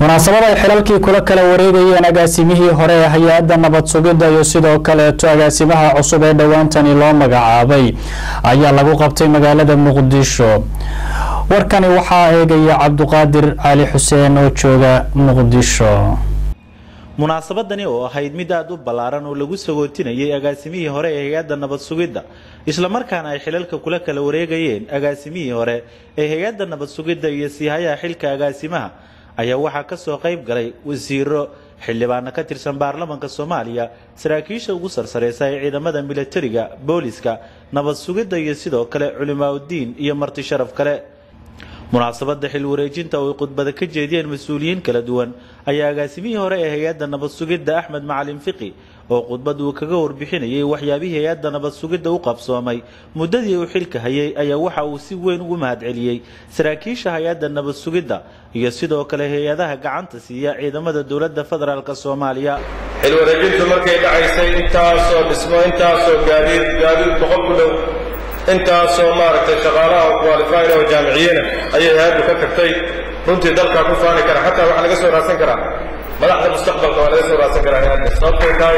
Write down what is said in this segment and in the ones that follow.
munaasabad ay xilalkii kula kala wareegayeen agaasimihii hore ee hay-adda nabad sugidda iyo sidoo kaleeto agaasimaha cusub ee dhowaantani loo magacaabay ayaa lagu qabtay magaalada muqdisho warkani waxaa eegaya cabduqaadir cali xuseen oo jooga muqdisho munaasabadani oo ahayd mid aada u ballaaran oo lagu sagootinayay agaasimihii hore ee hay-adda nabad sugidda islamarkaana ay xilalka kula kala wareegayeen agaasimihii hore ee hay-adda nabad sugidda iyo siihayaha xilka agaasimaha ayaa waxaa ka soo qayb galay wasiiro xildhibaano ka tirsan baarlamaanka soomaaliya saraakiisha ugu sarsareysa ee ciidamada milatariga booliska nabad sugidda iyo sidoo kale culimaauddiin iyo marti sharaf kale munaasabadda xil wareejinta oo ay khudbada ka jeediyeen mas-uuliyiin kala duwan ayaa agaasimihii hore ee hay-adda nabad sugidda axmed macalin fiqi oo khudbad uu kaga warbixinayay waxyaabihii hay-adda nabad sugidda u qabsoomay muddadii uu xilka hayay ayaa waxa uu si weyn ugu mahadceliyey saraakiisha hay-adda nabad sugidda iyo sidoo kale hay-adaha gacanta siiya ciidamada dowladda federaalk soomaaliya xil wareejintu markay dhacaysay intaasoo dhismo intaasoo gaadiid gaadiid boqol ku dhow intaasoo maaragtay shaqaalaha qualifyr oo jaamiciyena ayay hay-addu ka tagtay runtii dalkaa ku faani kara xataa waxaa laga soo raadsan karaa madaxda mustaqbalka waa laga soo raadsan karaa hay-adda sababtay tahay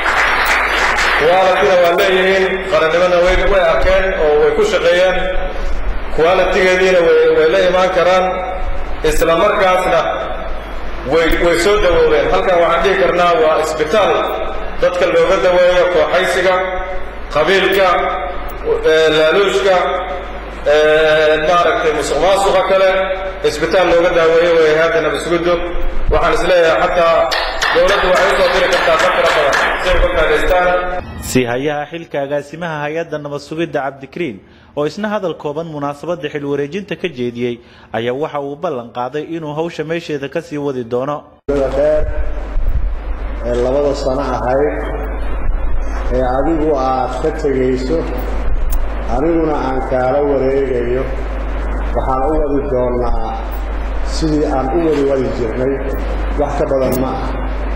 qualityna waa leeyihiin qarannimona way way arkeen oo way ku shaqeeyeen qualitigeediina way la imaan karaan isla markaasna way way soo dawoobeen halkan waxaan dhihi karnaa waa isbitaal dadka looga daweeyo kooxaysiga qabiilka laaluushka maaragtay musuq maasuqa kale isbitaal looga daaweeyo way hay-adda nabad sugiddo waxaan isleeyahay xataa dowladdu waxay usoo diri kartaa dad fara badan si ay uga faa'idaystaan siihayaha xilka agaasimaha hay-adda nabad sugidda cabdikariin oo isna hadal kooban munaasabadda xil wareejinta ka jeediyey ayaa waxa uu ballan qaaday inuu hawsha meesheeda ka sii wadi doono dheer ee labada sano ahayd ee adigu aad ka tegayso aniguna aan kaala wareegayo waxaan u wadi doonnaa sidii aan u wadi wadi jirnay wax ka badan ma ah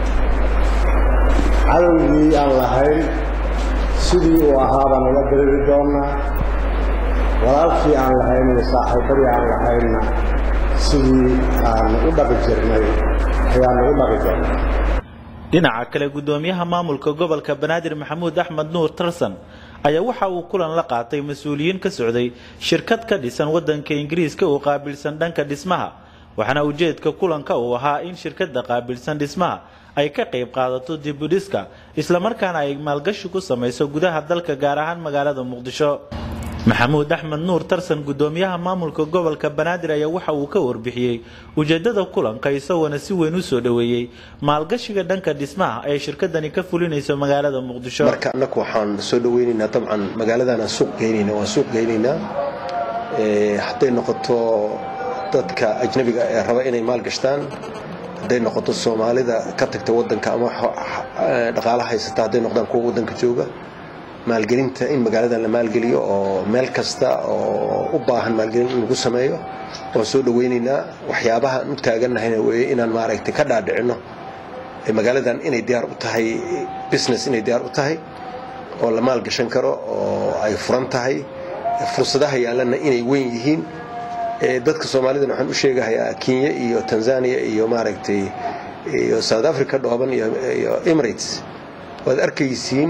cadowgii aan lahayn sidii uu ahaa baan ula diriri doonnaa walaalkii aan lahayn iyo saaxiibadii aan lahaynna sidii aan u dhaqi jirnay ayaannu u dhaqi doonnaa dhinaca kale guddoomiyaha maamulka gobolka banaadir maxamuud axmed nuur tarsan ayaa waxa uu kulan la qaatay mas-uuliyiin ka socday shirkad ka dhisan waddanka ingiriiska oo qaabilsan dhanka dhismaha waxaana ujeedka kulanka uu ahaa in shirkadda qaabilsan dhismaha ay ka qayb qaadato dibudhiska islamarkaana ay maalgashi ku samayso gudaha dalka gaar ahaan magaalada muqdisho maxamuud axmed nuur tarsan guddoomiyaha maamulka gobolka banaadir ayaa waxa uu ka warbixiyey ujeedada kulanka isagoona si weyn u soo dhoweeyey maalgashiga dhanka dhismaha ee shirkadani ka fulinayso magaalada muqdisho marka annaku waxaan soo dhaweynaynaa dabcan magaaladaanaan suuq geynayna waan suuq geynaynaa hadday noqoto dadka ajnabiga ee raba inay maalgashtaan hadday noqoto soomaalida ka tagta wadanka ama dhaqaala haysata hadday noqdaan kuwa wadanka jooga maalgelinta in magaaladan la maalgeliyo oo meel kasta oo u baahan maalgelin in lagu sameeyo waan soo dhaweynaynaa waxyaabaha aan u taagannahayna weeye inaan maaragtay ka dhaadhicinno magaaladan inay diyaar u tahay business inay diyaar u tahay oo la maalgashan karo oo ay furan tahay fursadaha yaalana inay weyn yihiin dadka soomaalidana waxaan u sheegahayaa kenya iyo tanzania iyo maaragtay iyo south africa dhooban iyo emirates waad arkaysiin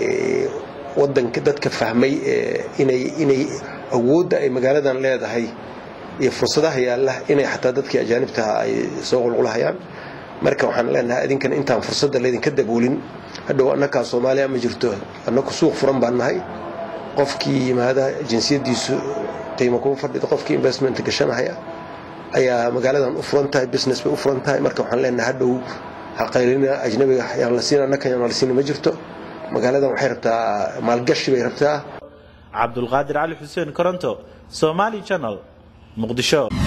wadanka dadka fahmay inay inay awoodda ay magaaladan leedahay iyo fursadaha yaalla inay xataa dadkii ajaanibtaha ay soo qulqulahayaan marka waxaan leenahay idinkan intaan fursadda laydinka daboolin hadhow annakaa soomaaliya ma jirto annaku suuq furan baan nahay qofkii yimaada jinsiyaddiisu qiimo kuma fadhido qofkii investment gashanahaya ayaa magaaladan u furan tahay business bay u furan tahay marka waxaan leenahay hadhow haqaylina ajnabiga yaan la siin annaka yaan la siin ma jirto magaaladan waxay rabtaa maalgashi bay rabtaa cabdulqaadir cali xuseen koronto somaali channel muqdisho